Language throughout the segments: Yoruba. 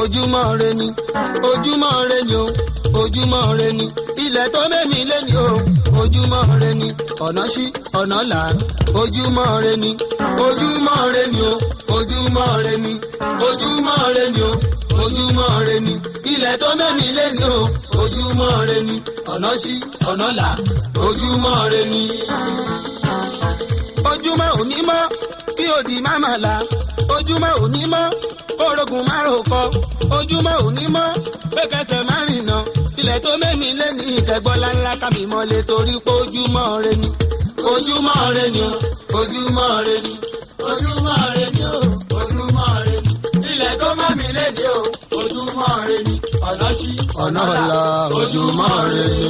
ojúmọ́ re ni ojúmọ́ re ni o ojúmọ́ re ni ilẹ̀ tó mẹ́mi lé ni o ojúmọ́ re ni ọ̀nà sí ọ̀nà là ojúmọ́ re ni ojúmọ́ re ni o ojúmọ́ re ni ojúmọ́ re ni o ojúmọ́ re ni ilẹ̀ tó mẹ́mi lé ni o ojúmọ́ re ni ọ̀nà sí ọ̀nà là ojúmọ́ re ni. ojúmọ́ òní mọ́ kí òdì má mà la ojúmọ́ òní mọ́ orogun márùn kọ ojúmọ́ òní mọ́ pé kẹsẹ̀ má rìnà ilẹ̀ tó mẹ́mi lé ní ìtẹ́gbọ́lá ńlá kámi mọ́lẹ̀ torí pé ojúmọ́ re ni ojúmọ́ re ni o ojúmọ́ re ni ojúmọ́ re ni o ojúmọ́ re ni ilẹ̀ tó mẹ́mi lé ní o ojúmọ́ re ni ọ̀nà sí ọ̀nà ọ̀la ojúmọ́ re ni.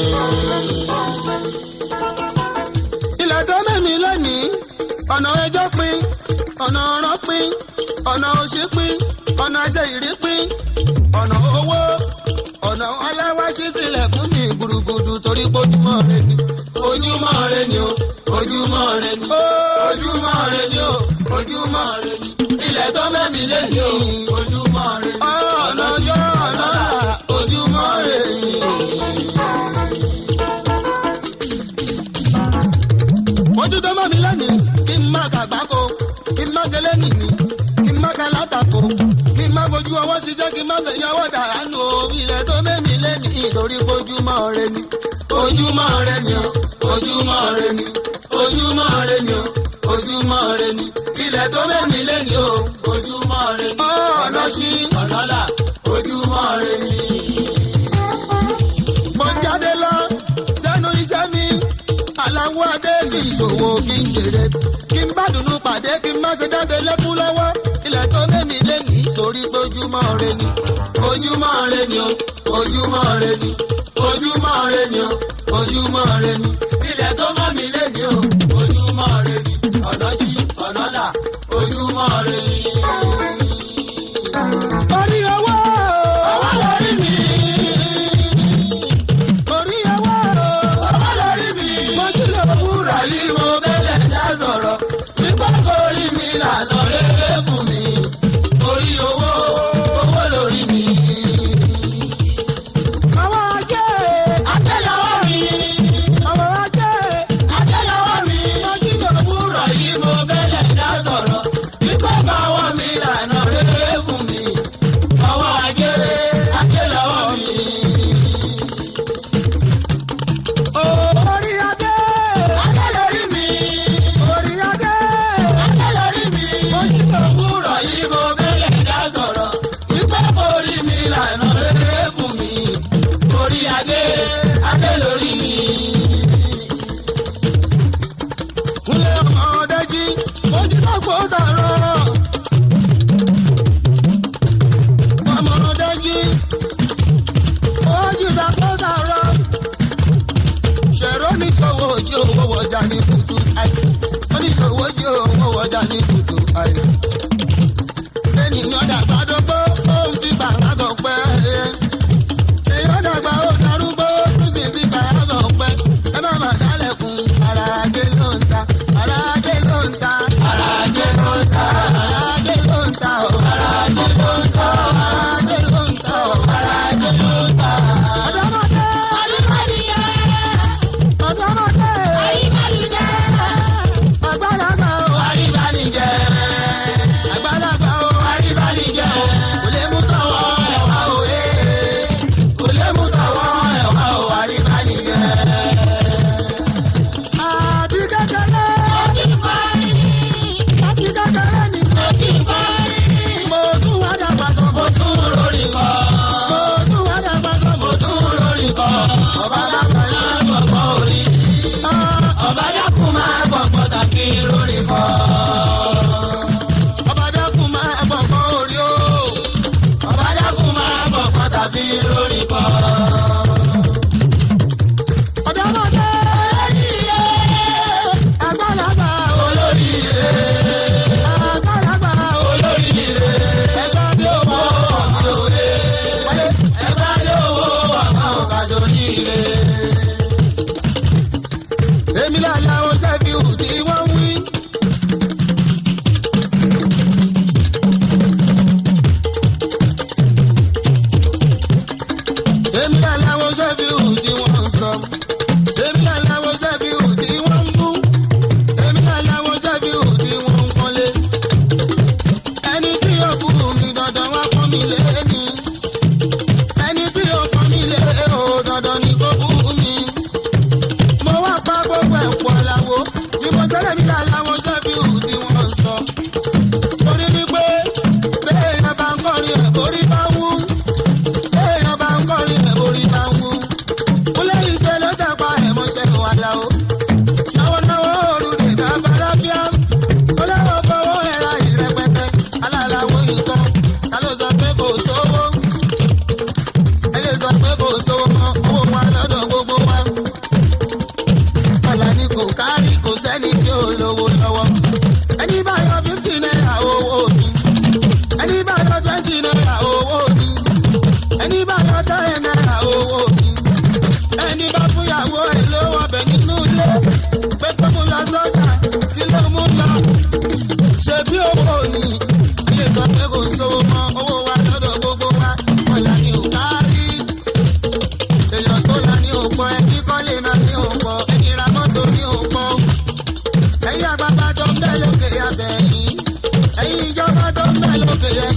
ilẹ̀ tó mẹ́mi lé ní ọ̀nà ẹjọ́ pín ọ̀nà ọ̀rọ̀ pín ọ̀nà òṣì pín ọ̀nà ẹsẹ̀ ìrí pín ọ̀nà owó ọ̀nà ọláwáṣí sílẹ̀ fún mi gbùrùgbùrù torí ojúmọ́ rẹ ni ojúmọ́ rẹ ni o ojúmọ́ rẹ ni ojúmọ́ rẹ ni o ojúmọ́ rẹ ni ilẹ̀ tó mẹ́mi lé ní o ojúmọ́ rẹ ni ọ̀nà ọjọ́ ọ̀nà là ojúmọ́ rẹ ni. ojú tó mọ̀ mí lẹ́nìí kí n má kàgbákò kí n má kẹlẹ́ nìyí kí n má kàlátàkò kí n má fojú ọwọ́ sí jẹ́ kí n má fẹ́ yọwọ́ dàránù o ilẹ̀ tó mẹ́mi lẹ́nìí nítorí ojúmọ́ rẹ ni ojúmọ́ rẹ ni o ojúmọ́ rẹ ni ojúmọ́ rẹ ni o ojúmọ́ rẹ ni ilẹ̀ tó mẹ́mi lẹ́nìí o ojúmọ́ rẹ ni ọ̀nà sí ọ̀nà là ojúmọ́ rẹ ni. mo jáde lọ sẹ́nu iṣẹ́ mi aláwọ̀ adé kì í ṣòwò kí n jèrè kí n bá dùnú pàdé kí n má ṣe jáde lẹ́kún lọ́wọ́ ilẹ̀ tó mẹ́mi lé ní torí pé ojúmọ́ rẹ ni ojúmọ́ rẹ ni o ojúmọ́ rẹ ni ojúmọ́ rẹ ni o ojúmọ́ rẹ ni ilẹ̀ tó mẹ́mi lé ní o ojúmọ́ rẹ ni ọ̀nà sí ọ̀nà là ojúmọ́ rẹ ni. orí owó owó lórí mi orí owó owó lórí mi mo tún lè wúrà yìí mo bẹ́lẹ̀ dá sọ̀rọ̀ nípa orí mi lànà rere fún mi orí owó owó lórí mi. àwọn ajé àtẹ́lẹwọ́ mi àwọn ajé àtẹ́lẹwọ́ mi mo tún lè wúrà yìí mo bẹ́lẹ̀ dá sọ̀rọ̀ nípa báwọ̀ mi lànà rere fún mi àwọn ajé àtẹ́lẹwọ́ mi. Orí adé. Adé lórí mi. Orí adé. Adé lórí mi. Mo ti tó wúrọ̀ yìí mo bẹ̀rẹ̀ dá sọ̀rọ̀. Wípé orí mi lànà rere fún mi. Orí adé. Adé lórí mi. Kúnlẹ̀ ọmọdé jí. Mo ti tó kó dàrọ̀. Ọmọdé jí. Ó jù dá kó dàrọ̀ ṣẹ̀rọ oníṣòwò ojú owó wọjà ní kùtù àì oníṣòwò ojú owó wọjà ní kùtù àì. ènìyàn dàgbà dógbó ó ń fi bàrágọ̀ pẹ́. èèyàn dàgbà ó darúgbó ó tún sì fi bàrágọ̀ pẹ́. ẹ má má dálẹ̀kùn ara ajé ló ń ta ara ajé ló ń ta ara ajé ló ń ta ara ajé ló ń ta o ara ajé ló ń ta o ara ajé ló ń ta o ara ajé ló ń ta. ọ̀dọ́mọdé ọdúnmọ́dìyẹ ọ̀dọ́mọdé àyíkálíjẹ́ àgbàlagbà ó àyíkálíjẹ́ àgbàlagbà ó àyíkálíjẹ́ kò lè mú tọwọ́ ẹ̀wá òwe kò lè mú tọwọ́ ẹ̀wá ò àyíkálíjẹ́. àti kékeré àti kékeré ni mo tún wá dàgbà tó mo tún lórí kọ́ mo tún wá dàgbà tó mo tún lórí kọ́ ọba dàgbà yá gbọ̀gbọ́ orí ọba dákun máa gbọ̀gbọ́ tàbí lórí kọ́ ọba dákun máa gbọ̀gbọ́ orí o ọba dákun máa gbọ̀gbọ́ tàbí lórí kọ́. ọ̀dọ́mọdé olóríire àgbàlagbà olóríire àgbàlagbà olóríire ẹgbẹ́ bí owó ọ̀gbìn òye ẹgbẹ́ bí owó ọ̀gbìn ọ̀gájọ níire. èmi làlá ọ̀sẹ̀ fi hù tí wọ́n wí.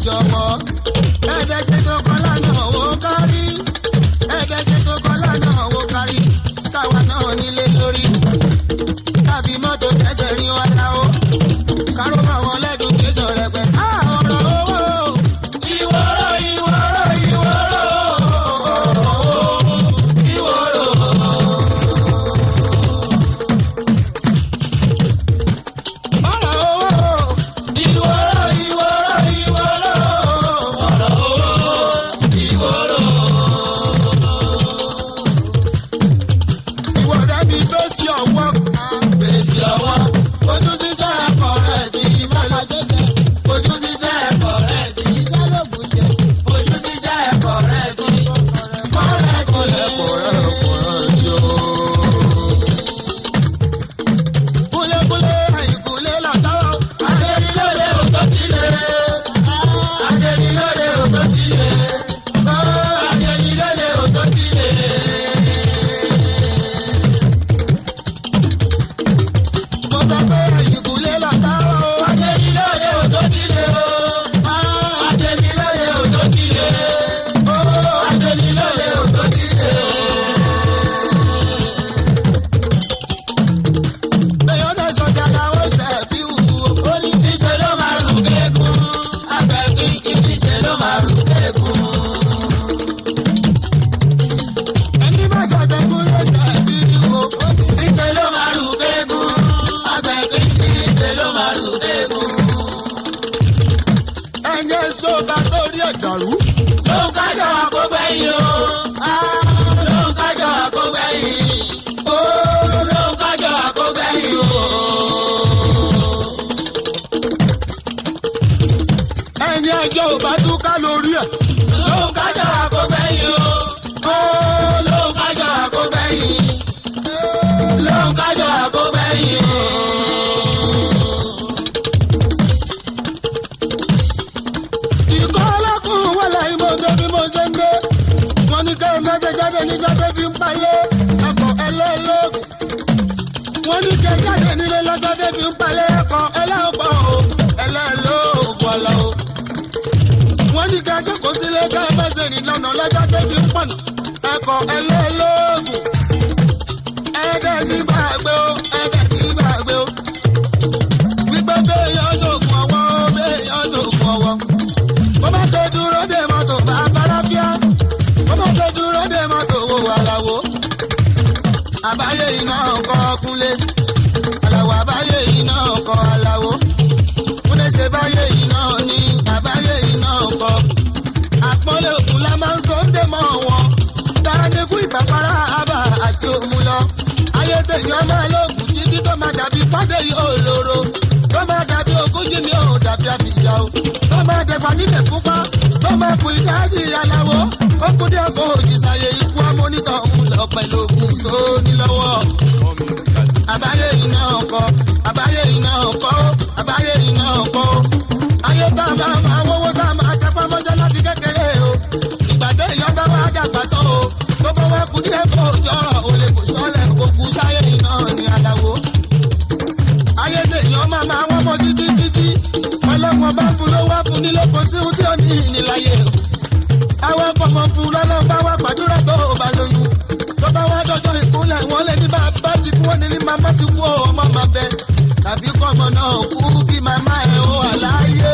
jọ̀wọ́. ẹ̀ẹ́dẹ́gbẹ́ tó kọ́ lánàá owó kárí. ẹ̀ẹ́dẹ́gbẹ́ tó kọ́ lánàá owó kárí. káwa náà nílé lórí. tàbí mọ́tò tẹ̀sẹ̀ rí wa láwó. káró bá wọn lẹ́dùn kí sọ̀rọ̀ pẹ̀. ọ̀rọ̀ owó. ìwọ́rọ̀ ìwọ́rọ̀ ìwọ́rọ̀. ọ̀rọ̀ owó. ìwọ́rọ̀ ìwọ́rọ̀ ìwọ́rọ̀. ọ̀rọ̀ owó. ìwọ́rọ̀. ìwọ rẹ mi fèsì ọwọ́ fèsì ọwọ́ ojú sísẹ́ ẹ̀kọ́ rẹ̀ ti ìmọ̀lá jẹ́jẹ́ ojú sísẹ́ ẹ̀kọ́ rẹ̀ ti ìdálógún jẹ ojú sísẹ́ ẹ̀kọ́ rẹ̀ ti kọ́rẹ́ kọ́lẹ́ kọ́rẹ́ kọ́rẹ́ yó. kúlẹ̀kúlẹ̀ àìkúlẹ̀ làtàrọ̀ adẹ́nilóde òtó sílẹ̀ adẹ́nilóde òtó sílẹ̀ adẹ́nilóde òtó sílẹ̀. mo sọ pé ìkúlé lọ́tàrọ̀ o. Adénílóye òjò kílé o. Adénílóye òjò kílé. O Adénílóye òjò kílé. Bẹ́ẹ̀ ọ̀nà sọ̀jà làwọn ṣẹ̀ fi wù ú. Ó ní níṣẹ́ ló máa rù kékun. Abẹ́kí kì í níṣẹ́ ló máa rù kékun. Ẹni bá ṣàtẹ̀kùn ló ṣẹ̀ fi wù ú. Níṣẹ́ ló máa rù kékun. Abẹ́kí kì í níṣẹ́ ló máa rù kékun. Ẹyẹ sọ́ba sórí ẹ̀dàrú. Lóun kájọ àkógbẹ́yìn o. Lóun kájọ àkógbẹ́yìn. Ó lóun kájọ àkógbẹ́yìn o. Ẹni ẹjọ́ ò bá túká lórí ẹ̀. Lóun kájọ àkógbẹ́yìn o. Ó lóun kájọ àkógbẹ́yìn. Lóun kájọ àkógbẹ́yìn o. ìkọ́ ọlọ́kùn wọlé ìmọ̀jọ́ bí mo ṣe ń gbé. wọ́n ní ká mẹ́sẹ̀ jáde níjọ́ tó fi ń payé ẹ̀kọ́ ẹlẹ́lógún. wọ́n ní ká jáde nílé lọ́jọ́ tó fi ń payé ẹ̀kọ́ ẹlẹ́ọ̀pọ̀ o ẹlẹ́lógún ọ̀la o. wọ́n ní ká jókòó sílé ká mẹ́sẹ̀ rìn lọ́nà lọ́jọ́ tó fi ń pọ̀nà ẹ̀kọ́ ẹlẹ́lógún. ẹ̀ẹ́dẹ̀ sí gbàgbé o ẹ̀ẹ́dẹ̀ sí gbàgbé o. wípé bẹ́ẹ̀ yọ sókun ọwọ́ bẹ́ẹ̀ yọ sókun ọwọ́ bó bá ṣe dúró dé mọ́tò bá báráfíà bó bá ṣe dúró dé mọ́tò wò àlàwò. àbáyé iná ọkọ̀ kúnlé àlàwò àbáyé iná ọkọ̀ àlàwò. kúnlé ṣe báyé iná ní àbáyé iná ọkọ̀. àpọ́nlé òkun la máa ń tó ń dé mọ́ wọn. tára ní kú ìpàpárá àbà àti òmu lọ. ayé tèèyàn máa lóògùn títí tó máa dàbí fádé yóò lóró. tó máa dàbí ogójì mi ò dàbí àbíjà o tó máa dẹ̀fà nílẹ̀ fúnpá tó máa kú ìdájì aláwọ̀ ó kú dé ọkọ̀ òjìṣàyè ikú amónítọ̀ ń lọ pẹ̀lú ògùn tó ní lọ́wọ́. àbáyé iná ọkọ̀ àbáyé iná ọkọ̀ àbáyé iná ọkọ̀ ayé tá a máa máa wọ́wọ́ tá a máa tẹpá mọ́ṣẹ́ láti kékeré o ìgbà tó èèyàn bá wá dàgbà tán o tó bá wá kú díẹ̀ kó jọrọ̀ o lè kò sọ́lẹ̀ kó kú sáyé iná ní aláwọ̀ ayé tèèyàn máa máa wọ́n mọ́ títí títí ọlọ́wọ́n bá fún ló wá fún nílé kò sí ohun tí ó ní ìníláyé o. àwọn ọmọ fún lọ́lọ́ bá wá gbàdúrà tó o bá lóyún. tó bá wá dọ́jọ́ ìkúnlẹ̀ wọ́n lé ní bàbá ti kú wọ́n ní ní màmá ti kú ọmọ máa bẹ. tàbí kọ́mọ náà kú kí màmá ẹ̀ ó wà láàyè.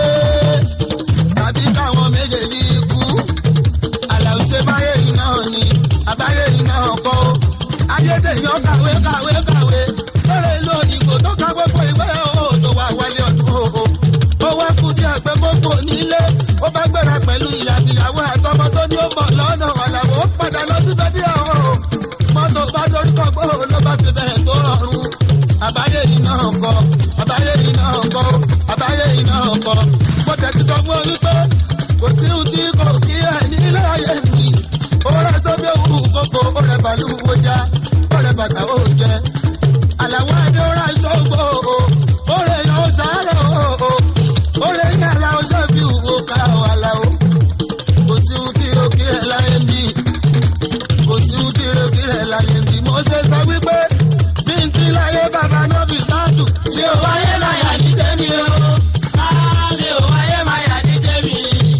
tàbí káwọn méjèèjì kú. àlàó ṣe báyé yìí náà ni àbáyé yìí náà kọ́. ayé tèèyàn kàwé kàwé kàwé. lórí ìlú òyìnbó tó ká gbogbo ìwé o tó wà wálé ọdún o ó wá kú díẹ̀ pé gbogbo nílé ó bá gbéra pẹ̀lú ìyá àtìyàwó àtọmọ tó ní ó mọ̀ lọ́nà ọ̀làwọ̀ ó padà lọ síbẹ̀ bí ọ̀hún o mọ́tò bá dorúkọ gbó ló bá ti bẹ̀rẹ̀ tó rọrùn àbáyé yìí náà kọ àbáyé yìí náà kọ àbáyé yìí náà kọ mo tẹ̀sí sọ fún orí pé kò sí ohun tí kò kí ẹ̀ nílé ayé mi ó rẹ̀ sọ́bí òwú kókó ó rẹ̀ bàlú wọjá ó rẹ̀ bàtà ó jẹ àlàwọ̀ adé ó rà ṣọ́gbó ó rẹ̀ yàn ó sáré ó ó lè ní aláwo sọ́bí òwò ká ọ̀ aláwo. kò sí ohun tí o kí ẹ̀ láyé ń bí kò sí ohun tí o kí ẹ̀ láyé ń bí. mo ṣe sọ wípé bí n ti láyé bàbá náà fi sáàtù. mi ò wáyé máa yà ní tẹ́mi o. mi ò wáyé máa yà ní tẹ́mi.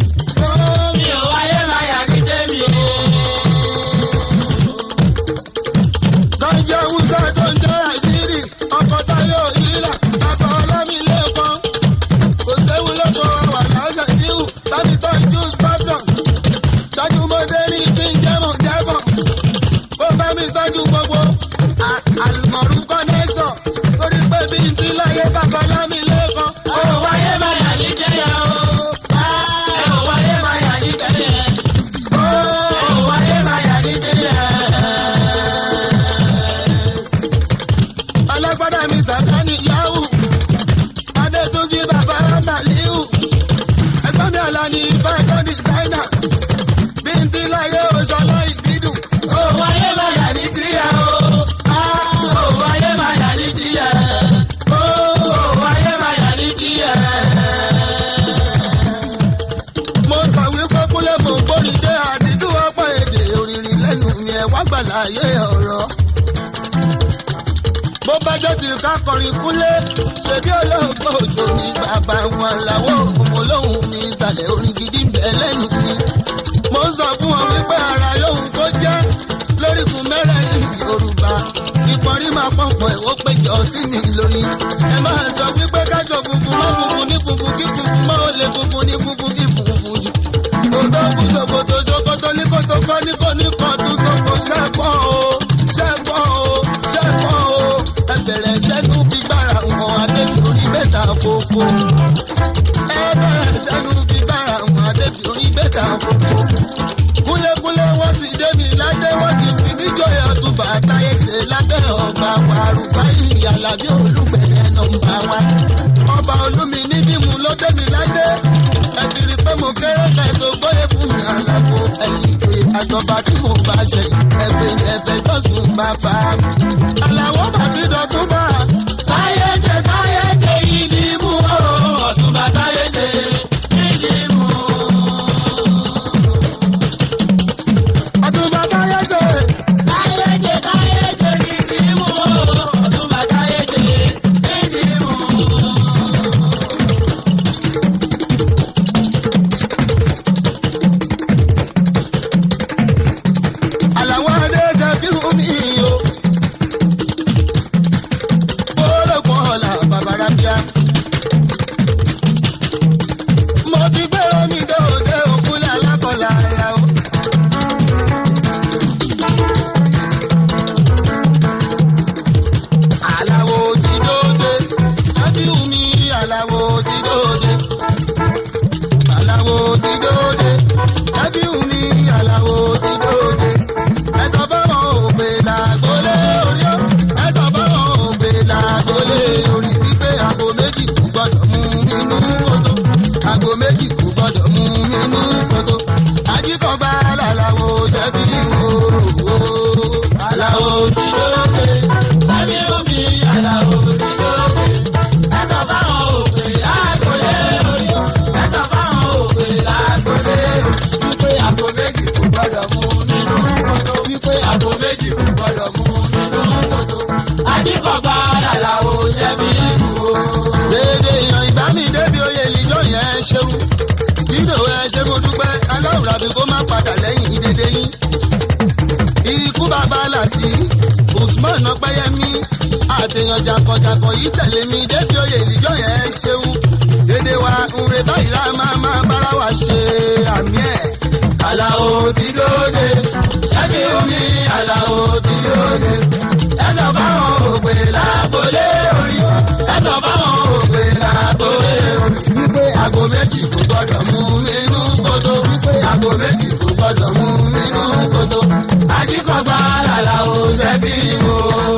àlùmọ̀rú kọ́nẹ́sọ̀ torí pé bí n ti láyé bàbá lámì lẹ́kọ̀ọ́. ó wáyé máa yà ní jẹ́yà o. ó wáyé máa yà ní jẹ́yà. ó wáyé máa yà ní jẹ́yà. alágbádá mi sàkánì yahoo adétúnjì bàbá màlíù ẹgbẹ́ mi àlá ní fẹ́ẹ́tọ́ dìsáínà bí n ti láyé oṣọlá ìbídùn. ó wáyé máa yà ní tíyà o. ó wáyé máa yà ní tíyà. ó wáyé máa yà ní tíyà. mo sọ wípé kúlẹ̀ mo gbórí dé àdídú ọ̀pọ̀ èdè òrìrì lẹ́nu mi ẹ̀ wá gbàláyé ọ̀rọ̀ bó bá jẹ́ ti ká kọrin kúnlé ṣebí olóògbé òjò ní bàbá wọn làwọn òkùnkùn olóhùn ní ìsàlẹ̀ orin gidi ń bẹ lẹ́nu mi. mo ń sọ fún wọn wípé ara yóhun tó jẹ́ lórígun mẹ́rẹ̀ẹ̀rin yorùbá ìpọ́nrí máa pọ̀npọ̀ ẹ̀ ó péjọ sí mi lórí. ẹ máa sọ wípé kájọ funfun mọ́ funfun ní funfun kí funfun mọ́ ó lè funfun ní funfun kí funfun jù. kòtò fún ṣòkòtò ṣòkòtò ní kòtò kọ́ ní kò ní kọ́ tó tó kò ṣẹ́pọ̀ o ṣẹ́pọ̀ o ṣẹ́pọ̀ o ẹ bẹ̀rẹ̀ sẹ́nu gbígbára wọn adébí orí bẹ́tà fòfò. ẹ bẹ̀rẹ̀ sẹ́nu gbígbára wọn adébí orí bẹ́tà fòfò. kúlékúlé wọ́n ti dé mi ládé wọ́n ti fi níjọ́ ọdúnbà táyé ṣe lábẹ́ ọba wàrúbá ìyàlá bí olùgbẹ̀yẹ nọmba wa. ọba olúmi ní mímu ló dé mi ládé. ẹ ti rí pé mo kéré kẹ́tọ́ gbóyè fún mi àlàfo ẹ̀yìn pé àjọba tí mo bá ṣe ẹgbẹ́ ẹ̀fẹ́ jọ́sùn bàbá mi. àlàó bàbí dọ̀tún bá. táyé ṣe táyé ṣe yìí ní mú o. ọ̀túnba táyé ṣe yìí ní mú o. ọ̀túnba táyé ṣe. táyé ṣe táyé ṣe yìí ní mú o. ọ̀túnba táyé ṣe yìí ní mú o. àlàwọ̀ adé ṣe fi hùn mí o. Bólógun ọ̀la bàbára bíá. Mo ti gbé omi dé òde òkúlẹ̀ alákọ̀ọ́lá ara o. Àlàwọ̀ ti dóde, ṣábíù mi àlàwọ̀ ti dóde. Àlàwọ̀ ti dóde, ṣábíù mi àlàwọ̀ ti dóde. Ẹ̀sọ́ fáwọn òpè làgbólé orí ó. Ẹ̀sọ́ fáwọn òpè làgbólé orí. Wípé àgbo méjì kò gbọ́dọ̀ mú nínú kòtò. Àgbo méjì kò gbọ́dọ̀ mú nínú kòtò. Ajíkọ̀gbá làlàwò ṣẹ́bí òòrò. Àlàwò ti dóde. Ṣẹ́bí omi àlàwò ti dóde. Ẹ̀sọ́ fáwọn òpè làgbólé orí ó. Ẹ̀sọ́ fáwọn òpè làgbólé orí. Wípé àgbo méjì kò gbọ́dọ̀ mú nínú kòtò. Wípé àgbo méjì kò gbọ́dọ̀ mú nínú kòtò. Ajíkọ̀gbá làlàwò ṣẹ́bí òòrò. Dédé yan ìgbà mi débi oyè ìjọ yẹn ṣeun. Nínú ẹ ṣe mo dúpẹ́, aláwùrà bí kò má padà lẹ́yìn dédé yín. Ikú bàbá láti Usman Ọpẹ́yẹmí àtẹ̀yàn jàǹkànjàǹkàn yìí tẹ̀lé mi débi oyè ìjọ yẹn ṣeun. Dédé wa nre báyìí rá máa máa bára wa ṣe àmì ẹ̀. Àlàó ti dóde, ṣẹ́bi omi àlàó ti dóde. Ẹ̀sọ̀ báwọn òpè lágbolé orí. Ẹ̀sọ̀ báwọn òpè lágbolé orí. Wípé àgbo méjì kò gbọ́dọ̀ mú nínú kótó. Wípé àgbo méjì kò gbọ́dọ̀ mú nínú kótó. Ajíkọ̀gbá làlàó ṣẹ́bí o.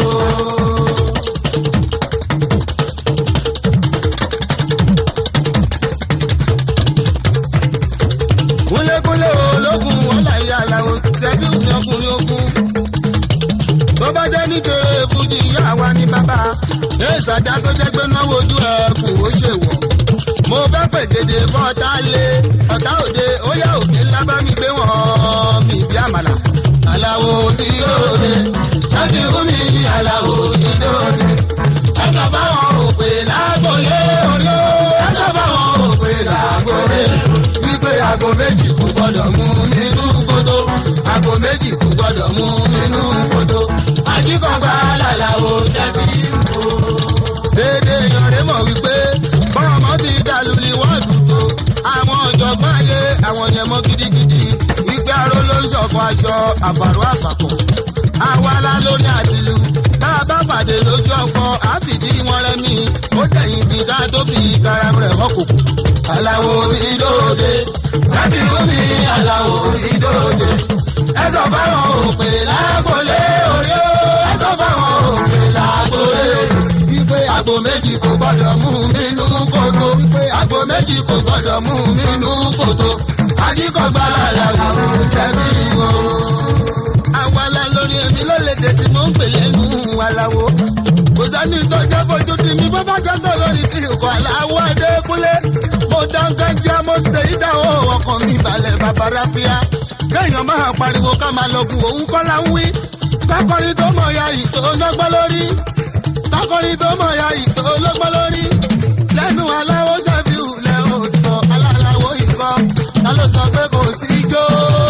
kúlékúlé ológun wọn láyé aláwo ṣẹ́bí òní ọkùnrin ogun. bó bá jẹ́ nítorí fújì ìyá wa ní bàbá èsàjà tó jẹ́ pé náwó ojú ẹ̀ kù ó ṣèwọ̀. mo fẹ́ pèdèdè fún ọ̀tá lé ọ̀tá òde ó yá òkè ńlá bá mi gbé wọ́n mi bí àmàlà. aláwo ti dóde ṣẹ́bí omi aláwo ti dóde. ẹ̀sọ̀ báwọn òpè lágbolé orí ó ẹ̀sọ̀ báwọn òpè lágbolé wípé aago méjì kò gbọdọ̀ mú nínú kótó aago méjì kò gbọdọ̀ mú nínú kótó àdìkọ̀gbà làlàó jẹ̀bi ìbò. dédé yanrẹ́ mọ̀ wípé bọ́ọ̀mọ́ ti dàlúlì wọ́ọ̀dù tó àwọn ọ̀jọ̀gbọ́n ayé àwọn yẹn mọ́ gidigidi wípé aró ló ń ṣọ̀kọ̀ aṣọ àbàrò àpapọ̀ àwa la lórí àtìlú bá a bá pàdé lójú ọkọ àfìdí wọn rẹmi ó tẹ̀yìn tí ká tó fi kára rẹ̀ ọkùnkùn. aláwo ti dóde jábì omi aláwo ti dóde ẹ sọ fáwọn òpè lágbolé orí ó ẹ sọ fáwọn òpè lágbolé wípé àgbo méjì kò gbọdọ̀ mú nínú kòtò wípé àgbo méjì kò gbọdọ̀ mú nínú kòtò àdìkọ̀gbà làlàwò jẹ̀bi o. àwàlà lórí èmi ló lè tètè mọ́ ń pè lẹ́nu aláwo. kò sani tó jẹ́ fojú di mi bó bá jẹ́ tó lórí ti ìkọ̀ aláwọ̀ adékúnlé. mo dáńgá jẹ́ mo ṣe ìdáwó ọkàn mi balẹ̀ bàbá ráfíà. kéèyàn máa pariwo ká máa lọ́gùn òun kọ́ la ń wí. kákọrin tó mọ̀ ya ìtò lọ́gbọ́n lórí. kákọrin tó mọ̀ ya ìtò lọ́gbọ́n lórí. lẹ́nu aláwo ṣàfihàn lẹ́hìn òsàn aláwo ìkọ́. ta ló sọ pé kò sí ijó?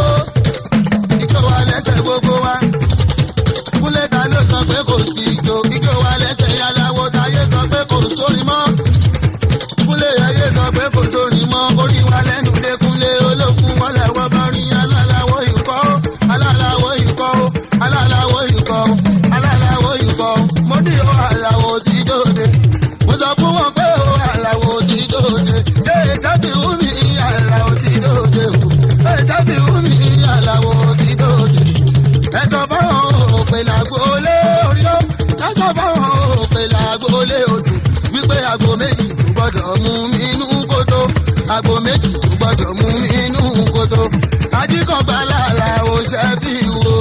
ijó wa lẹ́sẹ̀ gbogbo wa. kúlẹ̀ ta ló sọ pé kò sí ijó? ijó wa lẹ́sẹ̀ aláwo táyé sọ pé kò sórí mọ́. kúlẹ̀ ayé sọ pé kò sórí mọ́. orí wa lẹ́nu lékúnlé olókùn mọ́lẹ̀ wọ́n bá rí aláwo ìkọ́. aláwo ìkọ́. aláwo ìkọ́. aláwo ìkọ́. mo ní o aláwo ti dóde. mo sọ fún wọn pé o aláwo ti dóde. ṣé sábì wú mi aláwo ti dóde o. ṣé sábì wú mi aláwo ti dóde. ẹ̀sọ́ fáwọn òpè làgbólé orí ó. ẹ̀sọ́ fáwọn òpè làgbólé odò. wípé àgbo méjì kò gbọ́dọ̀ mú mi inú kótó. àgbo méjì kò gbọ́dọ̀ mú mi inú kótó. ajíkọ̀gbà làlà ò ṣẹ́bí wo.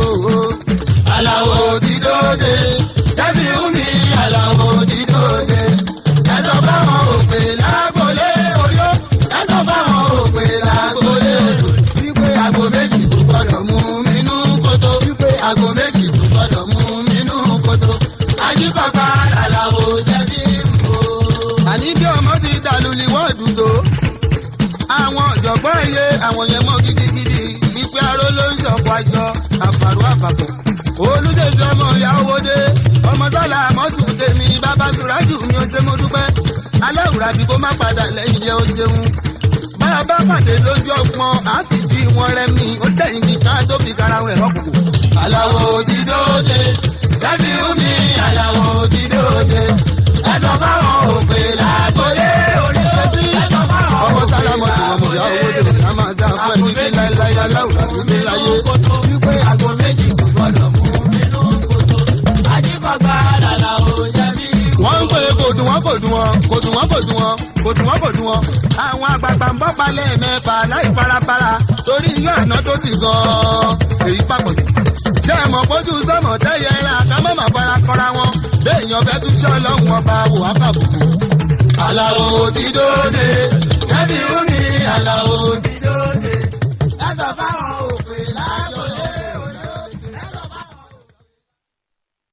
aláwo ti dóde. ṣẹ́bí wú mi aláwo ti dóde. ẹ̀sọ́ fáwọn òpè làgbólé orí ó. ẹ̀sọ́ fáwọn òpè làgbólé odò. wípé àgbo méjì kò gbọ́dọ̀ mú mi inú kótó. wípé àgbo méjì kò gbọ́dọ̀ mú mi inú kótó. ajíkọ̀gbà làlàwo ṣẹ́bí wo. àní bí ọmọ ti dàlú ni wọ́ọ̀dù tó àwọn ọ̀jọ̀gbọ́n iye àwọn yẹn mọ́ gidigidi ìpè aró ló ń ṣọ̀fọ̀ aṣọ àfàrò àpapọ̀. olùdèjì ọmọ ìyá owó dé ọmọ sálà mọ́tò tèmi bàbá sùrájù mi ò ṣe mo dúpẹ́ alẹ́ òwúrà bí kò má padà lẹ́yìn yẹ ó ṣeun. báyọ̀ bá pàdé lójú ọgbọ́n á sì fi wọn rẹmi ó tẹ̀yìn kí ká tó fi kára wọn ẹ̀rọ kùkù. aláwo ti dóde jábí omi aláwo ti dóde ẹ̀sọ́ fáwọn òpè làgbólé orí ó sí ẹ̀sọ́ fáwọn ọmọ sálámọ̀ tí wọ́n mọ̀ yá owó dèrò ní a máa dá fún ẹni tí láéláé aláwùrà tó ní láyé. wípé àgọ́ méjì kò gbọ́dọ̀ mú nínú kòtò. àdìgbàgbà làlà ò jẹ̀bi. wọ́n ń pè é kò dùn wọ́n kò dùn wọ́n kò dùn wọ́n kò dùn wọ́n kò dùn wọ́n kò dùn wọ́n. àwọn àgbààgbà ń bọ́ palẹ̀ mẹ́fà láì farafara torí iyán àná tó ti gan-an èyí papọ̀ jù. ṣé ẹ mọ̀ pójú sọ́mọ̀ tẹ́yẹ ńlá ká má má fara kọ́ra wọn béèyàn fẹ́ tún ṣọ́ lọ́hùn ọba wò á bàbùkù. aláwo ti dóde ẹbí omi aláwo